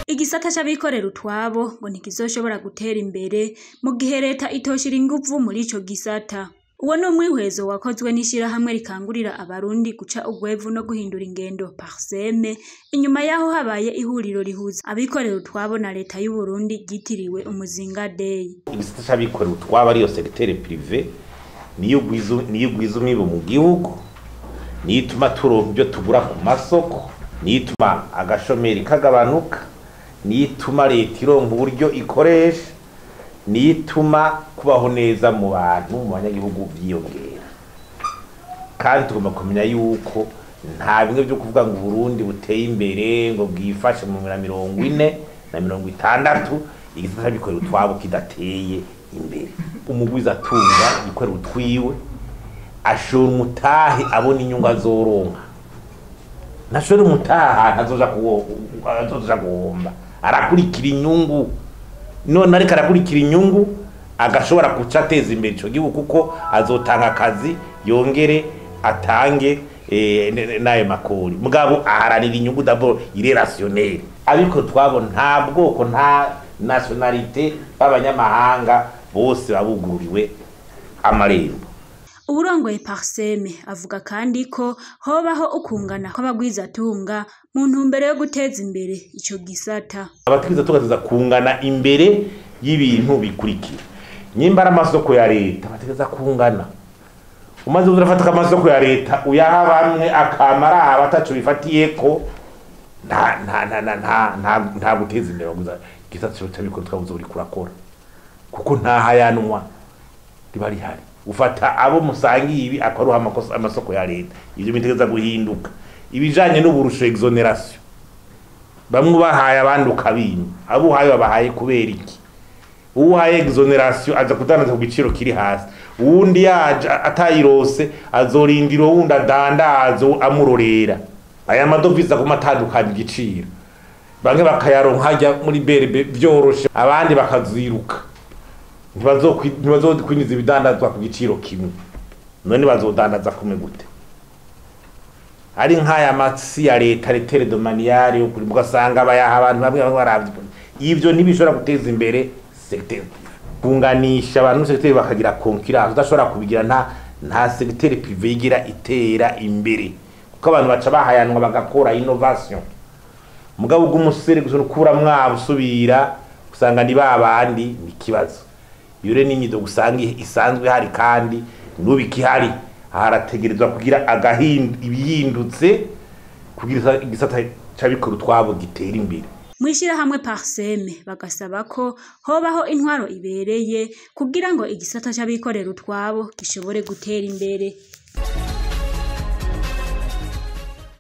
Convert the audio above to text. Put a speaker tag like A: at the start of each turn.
A: igisata c'abikorera utwabo ngo ntikizoshobora gutera imbere mu gihe leta itoshira inguvu muri ico gisata uwo ni umwihwezo wakozwe n'ishirahamwe rikangurira abarundi guca ugwevu no guhindura ingendo parseme inyuma yaho habaye ihuriro rihuza abikorera utwabo na leta y'uburundi ryitiriwe umuzinga day
B: igisata c'abikorera utwabo ariyo segiteri prive niyo ugwiza niyo ugwiza umwibu mu gihugu niyo ituma turonka ibyo tugura ku masoko niyo ituma agashomeri kagabanuka niyo ituma leta ironka uburyo ikoresha niyo ituma kubaho neza mu bantu mu banyagihugu byiyongera kandi tugomba kumenya yuko nta bimwe byo kuvuga ngo uburundi buteye imbere ngo bwifashe mu na mirongo ine na mirongo itandatu igisata bikorera utwabo kidateye imbere umugwiza atunga yikorera utwiwe ashora umutahe abona inyungu azoronka ntashora umutahe ahantu azoja kuwo- azoja guhomba arakurikira inyungu none ariko arakurikira inyungu agashobora guca ateza imbere ico gihugu kuko azotanga akazi yongere atange eh, n- n- n'ayo makori mugabo aharanira inyungu d'abord irerationnel ariko twabo nta bwoko nta nationalite b'abanyamahanga bose babuguriwe amarembo
A: uwurongoye parseme avuga kandi ko hobaho ukungana kw'abagwizatunga mu ntumbero yo guteza imbere ico gisata
B: abatwiza tugateza kungana imbere y'ibintu bikurikira nyimba ari amasoko ya leta bategeza kungana umaze urafata amasoko ya leta uyaha bamwe akamara abatacu bifatiyeko nta nta nta nta nta nta nta guteza imbere waguza gisata cyo cyabikora twabuze uri kurakora kuko nta hayanwa riba rihari ufata abo musangiye ibi akaruha amakosa amasoko ya leta ivyo bitegeza guhinduka ibijanye n'uburusho exoneration bamwe bahaye abandi ukabima abo uhaye babahaye kubera iki uwo uhaye exoneration aza kudandaza ku giciro kiri hasi uwundi yaje atayirose azorindira uwundi adandazo amurorera aya madovize aguma atandukanya igiciro bamwe bakayaronka hajya muri berebe vyoroshe abandi bakaziruka ntibazokwi- ntibazokwinjiza ibidandazwa ku giciro kimwe none bazodandaza kumwe gute ari nk'aya matsi ya leta letere domaniyari yo kuri ugasanga bayaha abantu bamwe bamwe baravye ivyo ntibishobora guteza imbere secteur kunganisha abantu secteur bakagira concurrence udashobora kubigira nta nta secteur privé igira itera imbere kuko abantu baca bahayanwa bagakora innovation mugabo bw'umusore gusa ukura mwabo usubira usanga ni babandi ni ikibazo iyo rero n'imyido usanga isanzwe hari kandi n'ubu ikihari harategerezwa kugira agahinda ibihindutse kugira igisata c'abikora utwabo gitera imbere
A: mw'ishirahamwe parseme bagasaba ko hobaho intwaro ibereye kugira ngo igisata c'abikorera utwabo gishobore gutera imbere